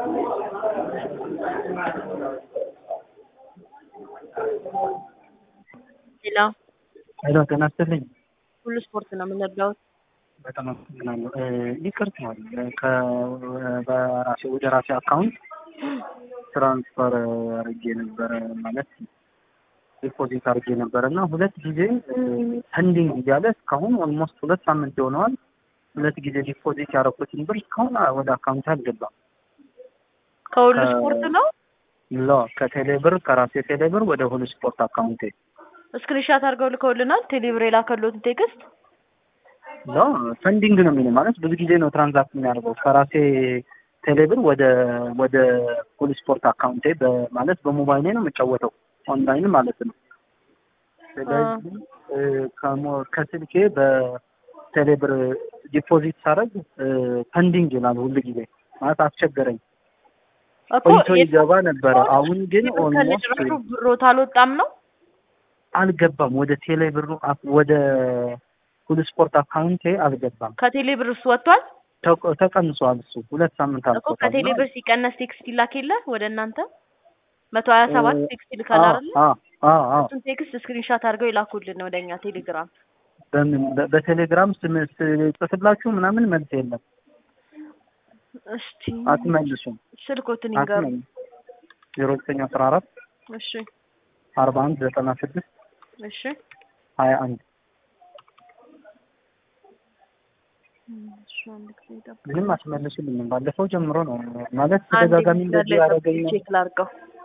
ሄሎ ሄሎ ጤና ይስጥልኝ። ሁሉ ስፖርት ነው የምንረዳው። በጣም አመሰግናለሁ። ይቅርታል በራሴ ወደ ራሴ አካውንት ትራንስፈር አድርጌ ነበረ ማለት ዲፖዚት አድርጌ ነበረ እና ሁለት ጊዜ ፐንዲንግ እያለ እስካሁን ኦልሞስት ሁለት ሳምንት ይሆነዋል። ሁለት ጊዜ ዲፖዚት ያደረኩትን ብር እስካሁን ወደ አካውንት አልገባም። ከሁሉ ስፖርት ነው። ሎ ከቴሌ ብር ከራሴ ቴሌ ብር ወደ ሁሉ ስፖርት አካውንቴ ስክሪንሻት አድርገው ልከውልናል። ቴሌብር የላከሎትን ቴክስት ሎ ፐንዲንግ ነው የሚለው ማለት ብዙ ጊዜ ነው ትራንዛክት የሚያደርገው ከራሴ ቴሌብር ወደ ወደ ሁሉ ስፖርት አካውንቴ ማለት በሞባይሌ ነው የምጫወተው ኦንላይን ማለት ነው። ስለዚህ ከሞ- ከስልኬ በቴሌብር ዲፖዚት ሳደርግ ፐንዲንግ ይላል ሁሉ ጊዜ ማለት አስቸገረኝ። እኮ ቆይቶ ይገባ ነበረ። አሁን ግን ኦልሞስት ከልጅራሹ ብሮት አልወጣም ነው። አልገባም። ወደ ቴሌ ብሩ አክ- ወደ ሁሉ ስፖርት አካውንቴ አልገባም። ከቴሌብር እሱ ወጥቷል ተቆ- ተቀንሷል። እሱ ሁለት ሳምንት እኮ አልፎታል። ከቴሌብር ሲቀነስ ቴክስት ይላክ የለ ወደ እናንተ መቶ ሀያ ሰባት ቴክስት ይልካል አይደለ? አዎ አዎ አዎ። እሱን ቴክስት ስክሪንሻት አድርገው ይላኩልን ወደ እኛ ቴሌግራም። በምን በ- በቴሌግራም ስም ጽፍላችሁ ምናምን መልስ የለም። እስቲ አትመልሱም። ስልኮትን ይንገሩ። አትመልሱም። ዜሮ ዘጠኝ አስራ አራት እሺ አርባ አንድ ዘጠና ስድስት እሺ ሀያ አንድ እሺ አንድ ጊዜ ይጠብቁ። ምንም አትመልሱልኝም። ባለፈው ጀምሮ ነው ማለት አንድ ተደጋጋሚ ጊዜ እንደዚህ ላይ ያደረገኝ ነው። ቼክ ላድርገው።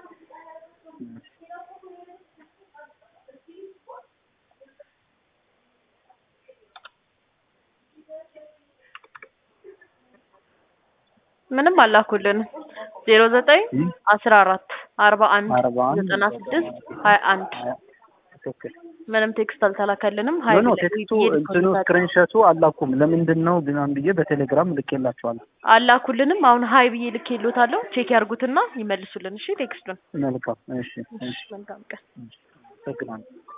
ምንም አላኩልን። ዜሮ ዘጠኝ እም? አስራ አራት አርባ አንድ አርባ አንድ ዘጠና ስድስት ሀያ አንድ ትክክል ምንም ቴክስት አልተላከልንም። ኖ ሀይል ኖ ላይ ቴክስቱ ብዬ እንትኑ ልኮልታለሁ። ስክሪንሾቱ አላኩም። ለምንድን ነው ግን ብዬ በቴሌግራም ልኬላቸዋለሁ። አላኩልንም። አሁን ሀይ ብዬ ልኬሎታለሁ። ቼክ ያርጉትና ይመልሱልን። እሺ ቴክስቱን። መልካም እሺ፣ እሺ፣ መልካም ቀን። አመሰግናለሁ።